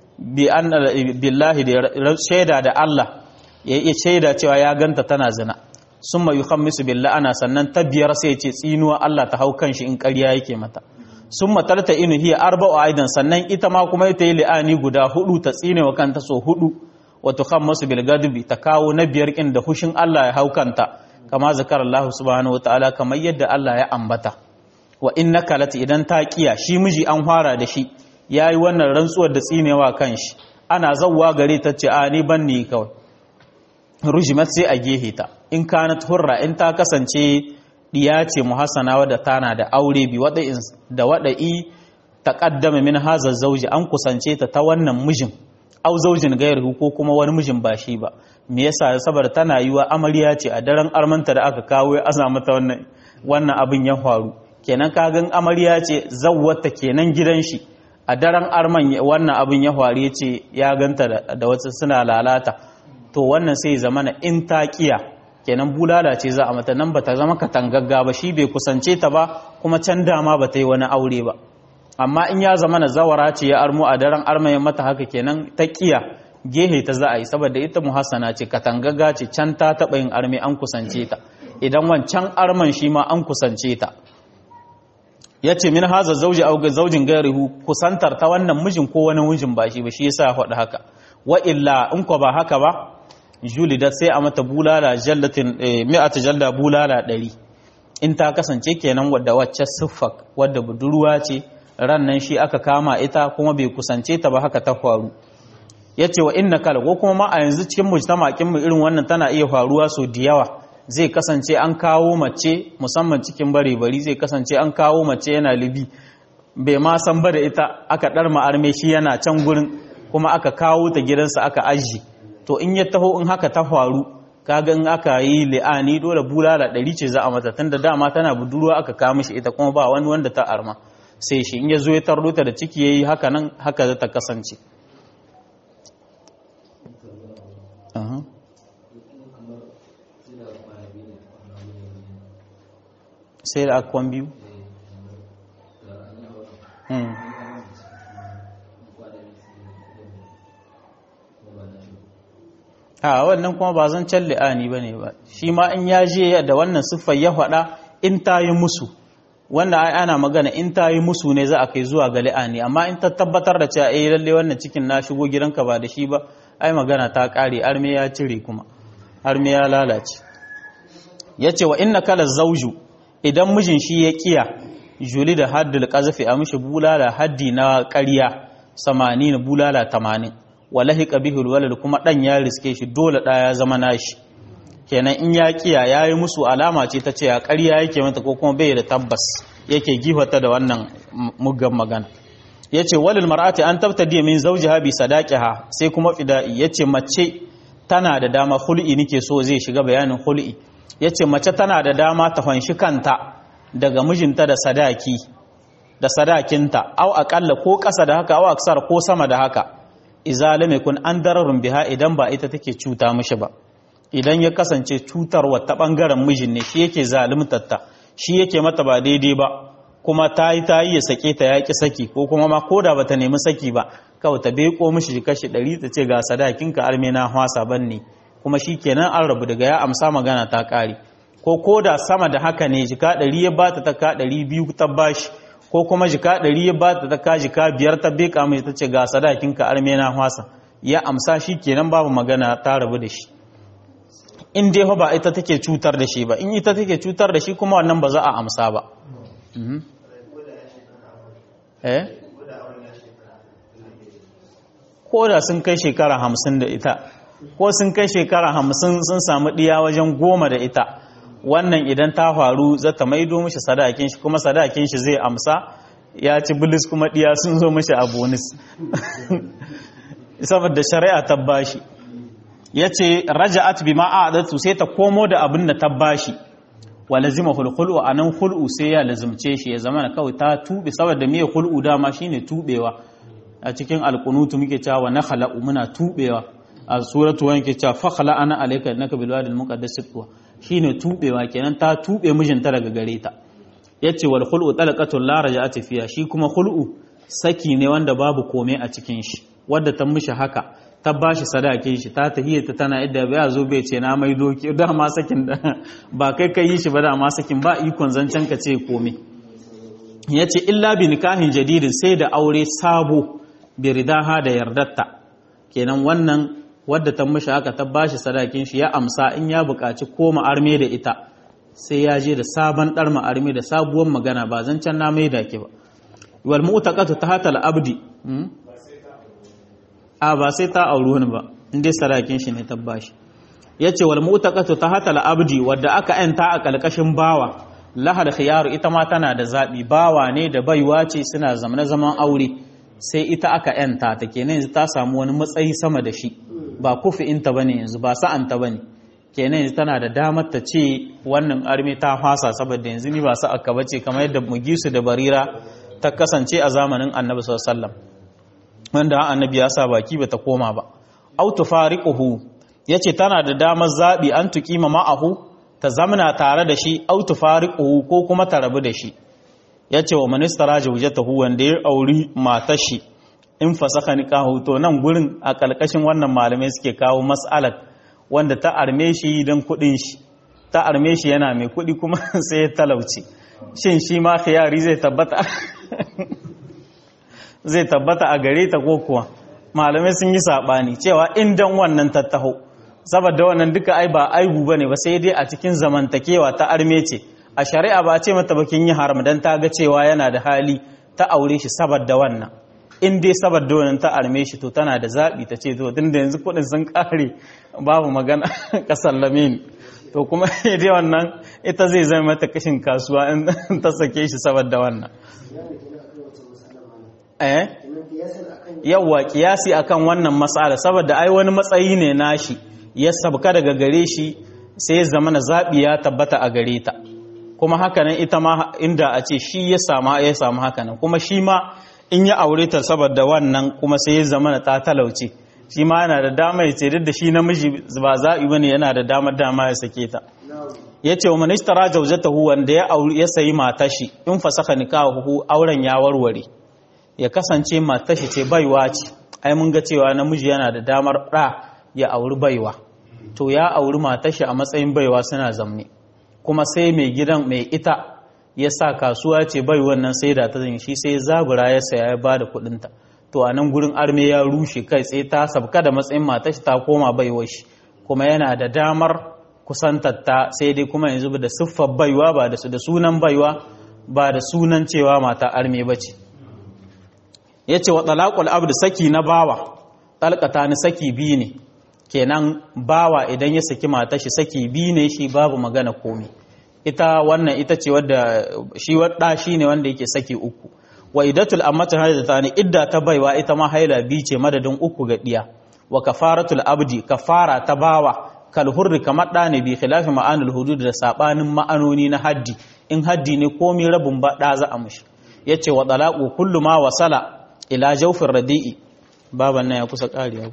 Speaker 1: billahi da shaida da Allah ya yi shaida cewa ya ganta tana zina sun mai yuhammisu billah ana sannan ta biyar sai ce tsinuwa Allah ta hau kan shi in ƙarya yake mata sun matarta inu hiya arba'u aidan sannan ita ma kuma ita yi li'ani guda hudu ta tsine wa kanta so hudu wa tukhammasu bil gadbi ta kawo na biyar kin da hushin Allah ya haukanta kama zakar Allah subhanahu wataala kamar yadda Allah ya ambata wa innaka lati idan ta kiya shi miji an fara da shi yayi wannan rantsuwar da tsinewa kanshi ana zawwa gare ta ce a ni ban ni kawai rujimat sai a gehe ta in kanat hurra in ta kasance diya ce muhassana wadda tana da aure bi wada'in da wada'i taqaddama min haza zauji an kusance ta ta wannan mijin au zaujin gairu ko kuma wani mijin ba shi ba me yasa saboda tana yiwa amarya ce a daren armanta da aka kawo ya aza mata wannan wannan abin ya faru kenan kagan amarya ce zawwata kenan gidan shi a daren arman wannan abin ya faru yace ya ganta da wasu suna lalata to wannan sai zamana in ta kiya kenan bulala ce za a mata nan ba ta zama katangagga ba shi bai kusance ta ba kuma can dama ba ta yi wani aure ba amma in ya zama na zawara ce ya armo a daren armayin mata haka kenan ta kiya gehe ta za a yi saboda ita muhassana ce katangagga ce can ta taɓa yin arme an kusance ta idan wancan arman shi ma an kusance ta yace min haza zauji aw zaujin gairihu kusantar ta wannan mijin ko wani mijin ba shi ba shi yasa ya faɗi haka wa illa in ko ba haka ba julidat sai a mata bulala jallatin mi'ata jalla bulala ɗari in ta kasance kenan wadda wacce siffak wadda budurwa ce ran nan shi aka kama ita kuma bai kusance ta ba haka ta faru ya ce wa inna kala ko kuma ma a yanzu cikin mujtamakin mu irin wannan tana iya faruwa so da yawa zai kasance an kawo mace musamman cikin bare bari zai kasance an kawo mace yana libi bai ma san ba da ita aka dar ma'arme shi yana can gurin kuma aka kawo ta gidansa aka aji to in ya taho in haka ta faru kaga in aka yi li'ani dole bulala ɗari ce za a mata tunda dama tana budurwa aka kawo mishi ita kuma ba wani wanda ta arma sai shi in ya zo ya tarro ta da ciki yayi haka nan haka za ta kasance sai da akwan biyu a wannan kuma ba zan can li'ani ba ne ba shi ma in ya je da wannan siffar ya faɗa in ta yi musu wannan ai ana magana in ta yi musu ne za a kai zuwa ga li'ani amma in ta tabbatar da cewa eh lalle wannan cikin na shigo gidanka ba da shi ba ai magana ta ƙare arme ya cire kuma arme ya lalace yace wa inna kala zauju idan mijin shi ya kiya juli da haddul qazafi a mishi bulala haddi na ƙarya 80 bulala 80 walahi qabihul walad kuma dan ya riske shi dole da ya zama nashi kenan in ya kiya yayi musu alama ce ta ce a ƙarya yake mata ko kuma bai da tabbas yake gifata da wannan muggan magana yace walil mar'ati an tabtadi min zawjiha bi sadaqiha sai kuma fida'i yace mace tana da dama hul'i nike so zai shiga bayanin hul'i yace mace tana da dama ta fanshi kanta daga mijinta da sadaki da sadakinta au akalla ko ƙasa da haka au aksar ko sama da haka iza lam yakun an dararun biha idan ba ita take cuta mishi ba idan ya kasance cutarwa ta bangaren mijin ne shi yake zaluntarta shi yake mata ba daidai ba kuma ta yi ta yi ya sake ta yaƙi saki ko kuma ma ko da bata nemi saki ba kawai ta beko mishi shi kashi ɗari ta ce ga sadakinka arme na hwasa ban ne kuma shi kenan an rabu daga ya amsa magana ta ƙare ko ko da sama da haka ne jika ɗari ya bata ta ka ɗari biyu ta bashi ko kuma jika ɗari ya bata ta ka jika biyar ta beka mai ta ce ga sadakinka arme na hwasa ya amsa shi kenan babu magana ta rabu da shi in dai ba ita take cutar da shi ba in ita take cutar da shi kuma wannan ba za a amsa ba eh ko da sun kai shekara hamsin da ita ko sun kai shekara hamsin sun samu ɗiya wajen goma da ita wannan idan ta faru za ta maido mishi sadakin shi kuma sadakin shi zai amsa ya ci bilis kuma ɗiya sun zo mishi a bonus saboda shari'a ta bashi ya ce raja'at bi ma'adatu sai ta komo da abin da ta bashi wa lazima hulhulu a nan hul'u sai ya lazimce shi ya zama na kawai ta tube saboda me hul'u dama shine tubewa a cikin alkunutu muke cewa na khala'u muna tubewa a suratu wani ke cewa fakhala ana alayka innaka bil wadi al muqaddas tuwa shine tubewa kenan ta tube mijinta daga gare ta yace wal khul'u talaqatul la raja'at fiha shi kuma khul'u saki ne wanda babu komai a cikin shi wadda ta mishi haka ta ba shi sadakin shi ta tahiyyata tana idda bai zo bai ce na mai doki da ma sakin da ba kai kai yi shi ba da ma sakin ba ikon zancen ka ce komai yace illa bi nikahin jadidin sai da aure sabo bi ridaha da yardatta kenan wannan wadda ta mishi haka ta ba shi sadakin shi ya amsa in ya buƙaci koma arme da ita sai ya je da sabon dar arme da sabuwar magana ba zancen na mai da ke ba wal mu'taqatu tahatal abdi a ba sai ta auri wani ba inda sarakin shi ne tabbashi yace wal mu'taqatu tahta al-abdi wadda aka yanta a kalkashin bawa lahal khiyaru ita ma tana da zabi bawa ne da baiwa ce suna zamana zaman aure sai ita aka yanta ta kenan yanzu ta samu wani matsayi sama da shi ba kufi inta bane yanzu ba sa'an ta bane kenan yanzu tana da damar ta ce wannan arme ta fasa saboda yanzu ni ba sa'a ka bace kamar yadda mugisu da barira ta kasance a zamanin annabi sallallahu alaihi wasallam wanda annabi ya sa baki bata koma ba aw tufariquhu yace tana da damar zabi an tuqima ma'ahu ta zamana tare da shi aw tufariquhu ko kuma ta rabu da shi yace wa manistara zawjatahu wanda ya auri matar shi in fasaka nikahu to nan gurin a kalkashin wannan malamai suke kawo mas'alar wanda ta arme shi don kudin shi ta arme shi yana mai kudi kuma sai ya talauci shin shi ma khiyari zai tabbata zai tabbata a gare ta ko kuwa malamai sun yi sabani cewa indan wannan tattaho saboda wannan duka ai ba aibu bane ba sai dai a cikin zamantakewa ta arme ce a shari'a ba ce mata bakin yi haram dan ta ga cewa yana da hali ta aure shi saboda wannan in dai saboda wannan ta arme shi to tana da zabi ta ce to tunda yanzu kudin sun kare babu magana kasar lamin to kuma dai wannan ita zai zama mata kashin kasuwa in ta sake shi saboda wannan eh yawwa kiyasi akan wannan matsala saboda ai wani matsayi ne nashi ya sabka daga gare shi sai ya zama na zaɓi ya tabbata a gare ta kuma hakanan ita ma inda a ce shi ya samu ya samu hakanan kuma shi ma in ya aure ta saboda wannan kuma sai ya zama na ta talauce shi ma yana da dama ya ce duk da shi namiji ba zaɓi bane yana da damar dama ya sake ta ya ce wa manishtara jaujatahu wanda ya aure ya sayi matashi in fasaka nikahu auren ya warware ya kasance matashi ce baiwa ce ai mun ga cewa namiji yana da damar ɗa ya auri baiwa to ya auri matashi a matsayin baiwa suna zamne kuma sai mai gidan mai ita ya sa kasuwa ce bai wannan sai da ta zan shi sai zabura ya saya ya ba da kuɗinta to a nan gurin arme ya rushe kai tsaye ta sabka da matsayin matashi ta koma baiwa shi kuma yana da damar kusantatta sai dai kuma yanzu da siffar baiwa ba da su da sunan baiwa ba da sunan cewa mata arme ba ce ya ce wa talaqul abdu saki na bawa talqata ni saki biyu ne kenan bawa idan ya saki mata shi saki biyu ne shi babu magana komi ita wannan ita ce wadda shi wadda shi ne wanda yake saki uku wa idatul ammatu haidata ne idda ta baiwa ita ma haila biyu ce madadin uku ga diya wa kafaratul abdi kafara ta bawa kal hurri kamar da ne bi khilafi ma'anul hudud da sabanin ma'anoni na haddi in haddi ne komi rabin ba da za a mushi yace wa talaqu kullu ma wasala ila jawfin radi'i baban nan ya kusa kariya ko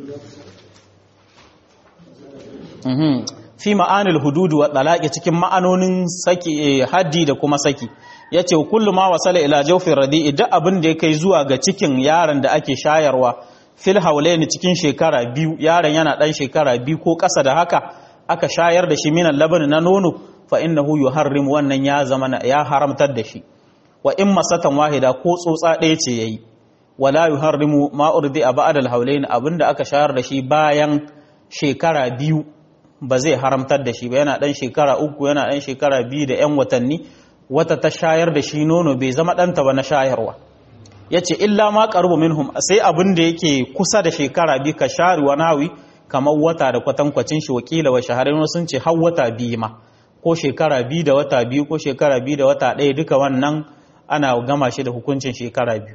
Speaker 1: fi ma'anil hududu wa talaqi cikin ma'anonin saki haddi da kuma saki yace kullu ma wasala ila jawfin radi'i duk abin da ya kai zuwa ga cikin yaron da ake shayarwa fil haulaini cikin shekara biyu yaron yana dan shekara biyu ko ƙasa da haka aka shayar da shi minan laban na nono fa innahu yuharrim wannan ya zama ya haramtar da shi wa in masatan wahida ko tsotsa ɗaya ce yayi wala yuharrimu ma urdi a ba'dal haulaini abinda aka shayar da shi bayan shekara biyu ba zai haramtar da shi ba yana dan shekara uku yana dan shekara biyu da yan watanni wata ta shayar da shi nono bai zama ɗanta ba na shayarwa ya ce illa ma ƙarbu minhum sai abin da yake kusa da shekara biyu ka shari wa nawi kamar wata da kwatankwacin shi wakila wa shahararren sun ce har wata biyu ma ko shekara biyu da wata biyu ko shekara biyu da wata ɗaya duka wannan ana gama shi da hukuncin shekara biyu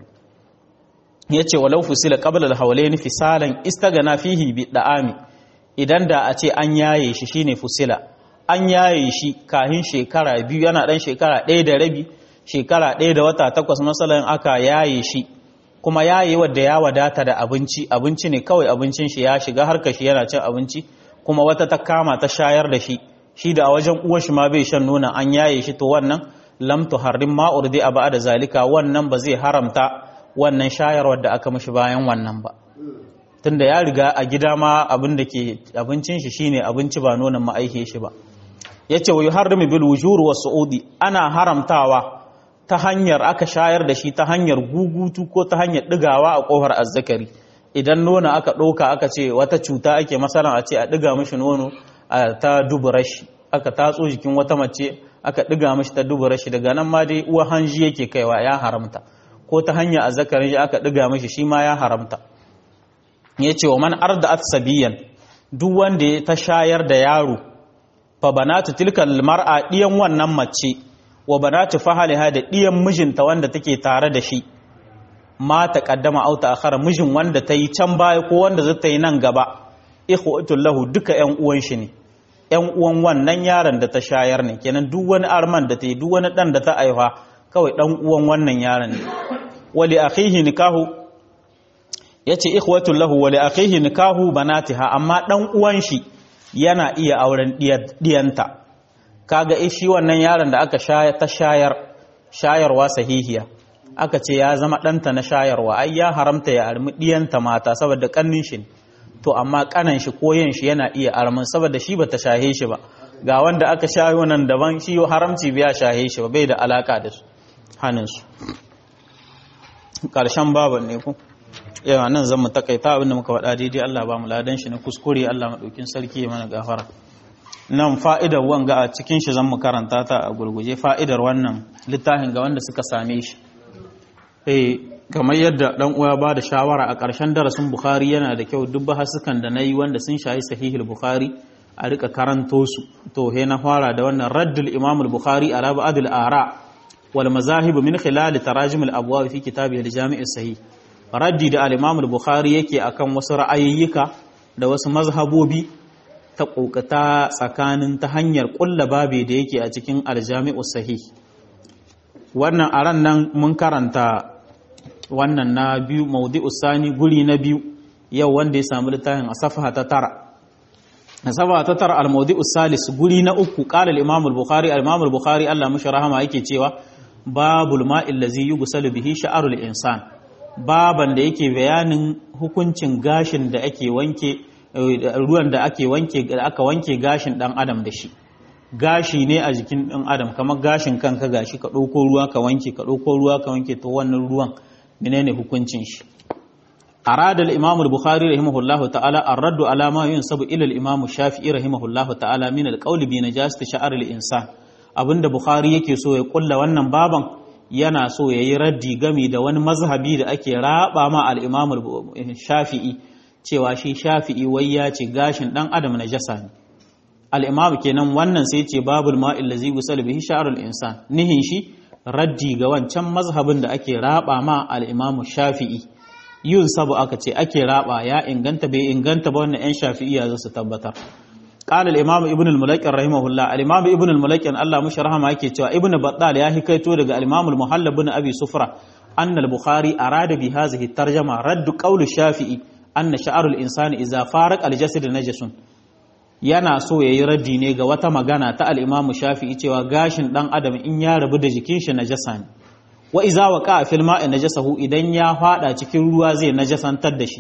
Speaker 1: ya ce walau fusila qabla al-hawlayn fisalan istagana fihi bi da'ami idan da a ce an yaye shi shine fusila an yaye shi kahin shekara biyu yana dan shekara ɗaya da rabi shekara ɗaya da wata takwas masalan aka yaye shi kuma yaye wadda ya wadata da abinci abinci ne kawai abincin shi ya shiga harka shi yana cin abinci kuma wata ta kama ta shayar da shi shi da a wajen uwar shi ma bai shan nuna an yaye shi to wannan lam tuharrim ma urdi aba da zalika wannan ba zai haramta wannan shayarwar da aka mishi bayan wannan ba tunda ya riga a gida ma abin da ke abincin shi shine abinci ba nonon ma'aihe shi ba yace wa yuharrimu bil wujur wa su'udi ana haramtawa ta hanyar aka shayar da shi ta hanyar gugutu ko ta hanyar digawa a kofar azzakari idan nono aka ɗauka aka ce wata cuta ake masalan a ce a diga mishi nono a ta dubura shi aka tatso jikin wata mace aka diga mishi ta dubura shi daga nan ma dai uwa hanji yake kaiwa ya haramta ko ta hanyar azzakarin shi aka diga mishi shi ma ya haramta ya ce wa man arda sabiyan duk wanda ta shayar da yaro fa banatu tilkal mar'a diyan wannan mace wa banatu fahaliha da diyan mijinta wanda take tare da shi ma ta kaddama au ta akhara mijin wanda ta yi can baya ko wanda zai ta yi nan gaba ikhwatul lahu duka ƴan uwan shi ne ƴan uwan wannan yaron da ta shayar ne kenan duk wani arman da ta yi duk wani dan da ta aiwa kawai dan uwan wannan yaron ne wali akhihi nikahu yace ikhwatul lahu wali akhihi nikahu banatiha amma dan uwan shi yana iya auren diyanta kaga shi wannan yaron da aka shayar ta shayar shayarwa sahihiya aka ce ya zama ɗanta na shayarwa ai ya haramta ya armi diyanta mata saboda kannin shi to amma kanan shi ko yin shi yana iya armin saboda shi bata shahe shi ba ga wanda aka shayo nan daban shi haramci biya shahe shi ba bai da alaka da su hannun su karshen baban ne ku yawa nan zan mu takaita abinda muka faɗa daidai Allah ba mu ladan shi na kuskure Allah madaukin sarki ya mana gafara nan fa'idar wanga a cikin shi zan mu karanta ta a gurguje fa'idar wannan littafin ga wanda suka same shi eh kamar yadda dan uwa ba da shawara a ƙarshen darasin Bukhari yana da kyau duk bahasukan da nayi wanda sun shayi sahihul Bukhari a rika karanto su to he na fara da wannan raddul Imam al-Bukhari ala ba'd al-ara wal mazahib min khilal tarajim al-abwab fi kitabihi al-jami' as-sahih raddi da al-Imam al-Bukhari yake akan wasu ra'ayoyika da wasu mazhabobi ta kokata tsakanin ta hanyar kulla babe da yake a cikin al-jami' as-sahih wannan aran nan mun karanta wannan na biyu maudi usani guri na biyu yau wanda ya samu littafin a safaha ta tara a safaha ta tara al-maudi usalis guri na uku qala al-imam al-bukhari al-imam al-bukhari Allah mushi rahama yake cewa babul ma'il ladzi yughsalu bihi sha'arul insan baban da yake bayanin hukuncin gashin da ake wanke ruwan da ake wanke da aka wanke gashin dan adam da shi gashi ne a jikin dan adam kamar gashin kanka gashi ka ɗauko ruwa ka wanke ka ɗauko ruwa ka wanke to wannan ruwan menene hukuncin shi arada al-imam al-bukhari rahimahullah ta'ala ar-radd ala ma yunsabu ila al-imam shafi'i rahimahullah ta'ala min al-qawl bi najasati sha'r al-insan abinda bukhari yake so ya kulla wannan baban yana so yayi raddi gami da wani mazhabi da ake raba ma al-imam shafi'i cewa shi shafi'i wai ya ce gashin dan adam najasa ne al-imam kenan wannan sai ce babul ma'il ladzi gusal bihi sha'r al-insan nihin shi raddi ga wancan mazhabin da ake raba ma al-imamu shafi'i yun sabu aka ce ake raba ya inganta bai inganta ba wannan 'yan shafi'iya za su tabbatar qala al-imam ibn al-mulaqin rahimahullah al-imam ibn al-mulaqin Allah mushi rahama yake cewa ibn battal ya hikaito daga al-imam al-muhallab ibn abi sufra anna al-bukhari arada bi hadhihi tarjama radd qawl shafi'i anna sha'ar al-insani idza faraq al-jasad najasun yana so ya yi raddi ne ga wata magana ta al'imamu shafi'i cewa gashin ɗan adam in ya rabu da jikin shi najasa ne wa iza wa ka fil ma'i najasahu idan ya fada cikin ruwa zai najasantar da shi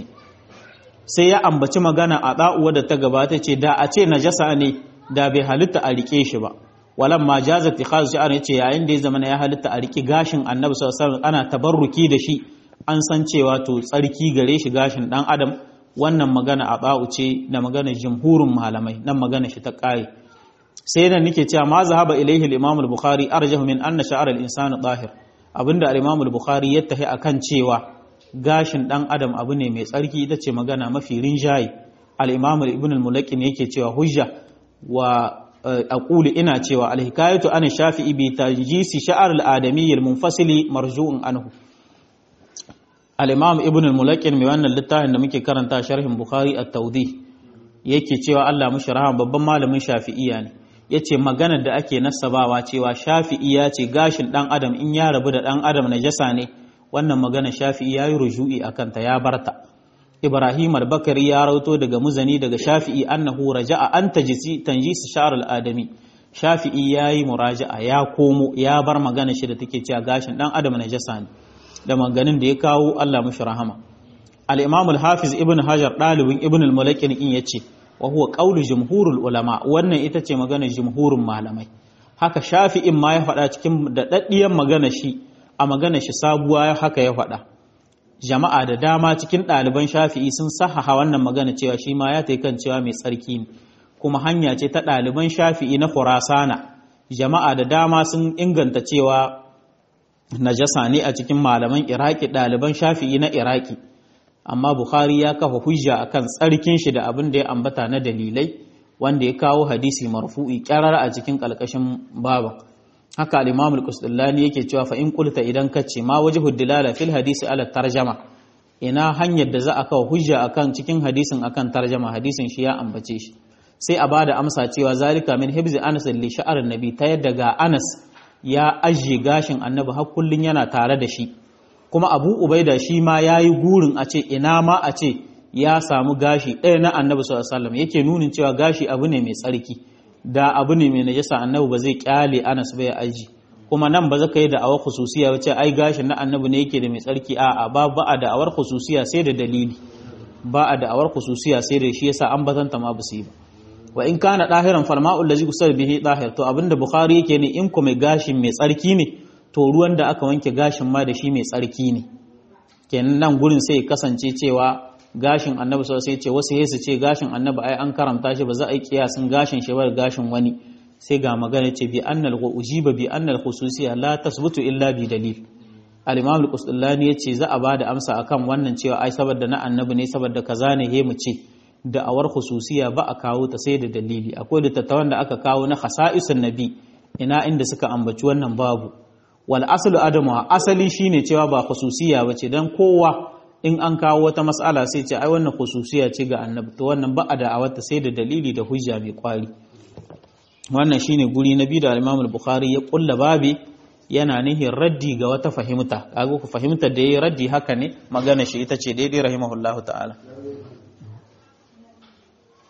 Speaker 1: sai ya ambaci magana a ɗa'uwa da ta gabata ce da a ce najasa ne da bai halitta a rike shi ba walan ma jaza tikhazu shi'ar yace yayin da ya zama ya halitta a rike gashin annabi sallallahu alaihi wasallam ana tabarruki da shi an san cewa to tsarki gare shi gashin ɗan adam wannan magana a ba'u ce da magana jumhurin malamai nan magana shi ta ƙare sai nan nake cewa ma zahaba ilaihi al-imam al-bukhari arjahu min anna sha'r al-insan tahir abinda al-imam al-bukhari ya tahi akan cewa gashin dan adam abu ne mai tsarki ita ce magana mafi rinjaye al-imam ibn al-mulaqin yake cewa hujja wa aqulu ina cewa al-hikayatu an shafi'i bi tajisi sha'r al-adami al-munfasili marju'un anhu al-imam ibn al-mulaqin mai wannan littafin da muke karanta sharhin bukhari at-tawdih yake cewa Allah mushi rahama babban malamin shafi'iyya ne yace maganar da ake nasabawa cewa shafi'i ya ce gashin dan adam in ya rabu da dan adam najasa ne wannan magana shafi'i yayi ruju'i akan ta ya barta ibrahim al-bakari ya rauto daga muzani daga shafi'i annahu raja'a an tajisi tanjisi sha'r al-adami shafi'i yayi muraja'a ya komo ya bar magana shi da take cewa gashin dan adam najasa ne da maganin da ya kawo Allah mashi rahama al-imam al-hafiz ibn hajar dalibin ibn al-mulakin in yace wa huwa qawlu jumhurul ulama wannan ita ce maganar jumhurin malamai haka shafi'in ma ya faɗa cikin daɗaɗɗiyar magana shi a magana shi sabuwa haka ya faɗa jama'a da dama cikin ɗaliban shafi'i sun sahaha wannan magana cewa shi ma ya tai kan cewa mai tsarki ne kuma hanya ce ta ɗaliban shafi'i na khurasana jama'a da dama sun inganta cewa najasa ne a cikin malaman iraki ɗaliban shafi'i na iraki amma bukhari ya kafa hujja akan tsarkin shi da abin da ya ambata na dalilai wanda ya kawo hadisi marfu'i kyarar a cikin kalkashin baba haka al-imam al-qusdullani yake cewa fa in qulta idan kace ma wajhu dilala fil hadisi ala tarjama ina hanyar da za a kawo hujja akan cikin hadisin akan tarjama hadisin shi ya ambace shi sai a bada amsa cewa zalika min hibzi anas li sha'ar nabi ta yadda ga anas ya ajiye gashin annabi har kullun yana tare da shi kuma abu ubaida shi ma ya yi gurin a ce ina ma a ce ya samu gashi ɗaya na annabi sallallahu yake nunin cewa gashi abu ne mai tsarki da abu ne mai najasa annabi ba zai kyale anas ba ya aji kuma nan ba zaka yi da awar khususiya wace ai gashin na annabi ne yake da mai tsarki a'a ba ba a da awar khususiya sai da dalili ba a da awar khususiya sai da shi yasa an batanta ma ba su yi ba wa in kana dahiran falma'u allazi kusar bihi dahir to abinda bukhari yake ne in ko mai gashin mai tsarki ne to ruwan da aka wanke gashin ma da shi mai tsarki ne kenan nan gurin sai kasance cewa gashin annabi sau sai ce wasu yesu ce gashin annabi ai an karamta shi ba za a yi kiyasin gashin shi ba gashin wani sai ga magana ce bi annal ujiba bi annal khususiyya la tasbutu illa bi dalil al-imam al-qusdullani yace za a bada amsa akan wannan cewa ai saboda na annabi ne saboda kaza ne he mu ce da'awar khususiyya ba a kawo ta sai da dalili akwai littattafan da aka kawo na khasa'isun nabi ina inda suka ambaci wannan babu wal aslu adamu asali shine cewa ba khususiyya bace dan kowa in an kawo wata mas'ala sai ce ai wannan khususiyya ce ga annabi to wannan ba a da'awar ta sai da dalili da hujja mai kwari wannan shine guri na biyu da Imam al-Bukhari ya kulla babi yana nihin raddi ga wata fahimta kaga ku fahimtar da yayi raddi haka ne magana shi ita ce daidai rahimahullahu ta'ala